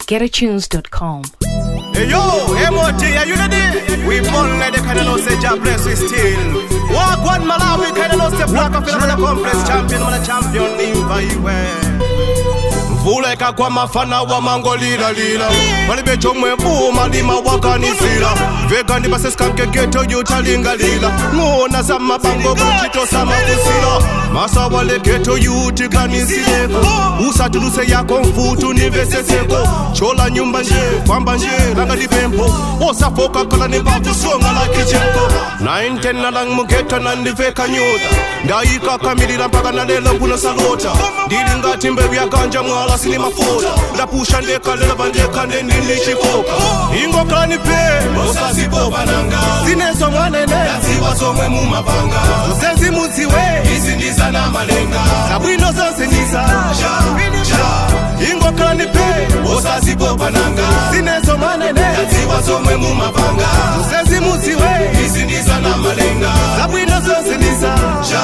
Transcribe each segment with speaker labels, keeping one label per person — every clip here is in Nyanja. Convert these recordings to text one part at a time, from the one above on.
Speaker 1: getatunes.com.
Speaker 2: Hey yo, MOT, are you ready? We born like the kind of say job bless we still. Walk one Malawi, kind of say black of the complex champion, man a champion in Vaiwe. mvula ikagwa mafana wa mango lila lila palibe chomwe buma lima wakanisira vega ndi basesikanke geto yutalingalila ng'ona za mabango kuchito samafusira masawale geto yutiganisireko usatuluse yako mfutu niveseseko chola nyumba nje kwamba nje langa dipempo osafoka kala nipakusonga la kicheko 910 nalang mugeto nandiveka nyota ndayikakamilira mpaka nalelo mpuno salota ndili ngati mbewu ya ganja mwala sini mafuta ndapusha ndekalela vandekande ndindichifoka ingokani pe osazipopa nanga zinezo mwanene yaziwa zomwe mumapanga zezimudziwe izi ndizana malenga zabwino zonse ndiza ingokani pe osazipopa nanga zinezo mwanene yaziwa zomwe mumapanga zezimudziwe izi ndizana malenga zabwino zonse ndiza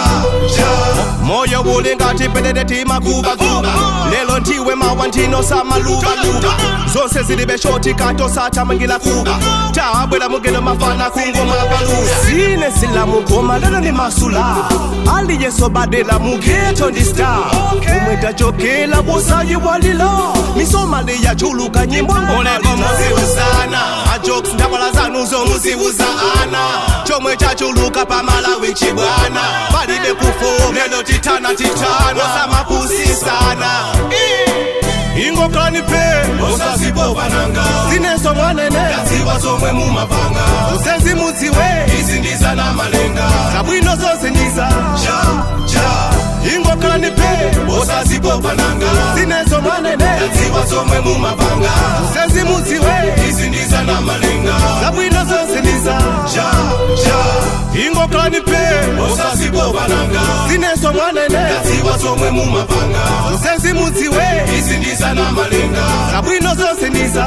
Speaker 2: moyo uli ngati pelele timakubakuba lelo ndiwe mawa ndino samalubaluba zonse zilibe shoti kato satamangila kuba tabwela mugeno mafana kungoma baluba sine sila mugoma lelo ni masula aliyesobadela mugeto ndi star umwetachokela bosayi walilo misomali yachuluka nyimbo oleko muziuzana ajoks ndabala zanu zomuziuzana chomwe chachuluka pamalawi chibwana palibe kufo lelo titana titana samapusisana ingokani pe osazipopa nanga zinezo mwanene yaziwa zomwe mumapanga usezimudziwe izi ndizana malenga zabwino zonse ndiza ingokani pe osazipopa nanga zinezo mwanene yaziwa zomwe mumapanga usezimudziwe izi ndizana malenga zabwino zonse ndiza ingokani pe osazipopa nanga zinezo mwanene yaziwa zomwe mumapanga usezimudziwe izi ndizana malenga zabwino zonse ndiza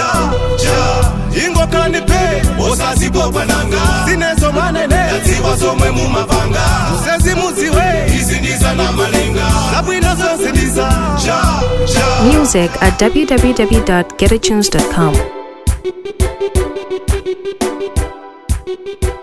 Speaker 2: ingokani pe osazipopa nanga zinezo mwanene yaziwa zomwe mumapanga usezimudziwe izi ndizana malenga zabwino zonse ndiza
Speaker 1: Music at www.getatunes.com.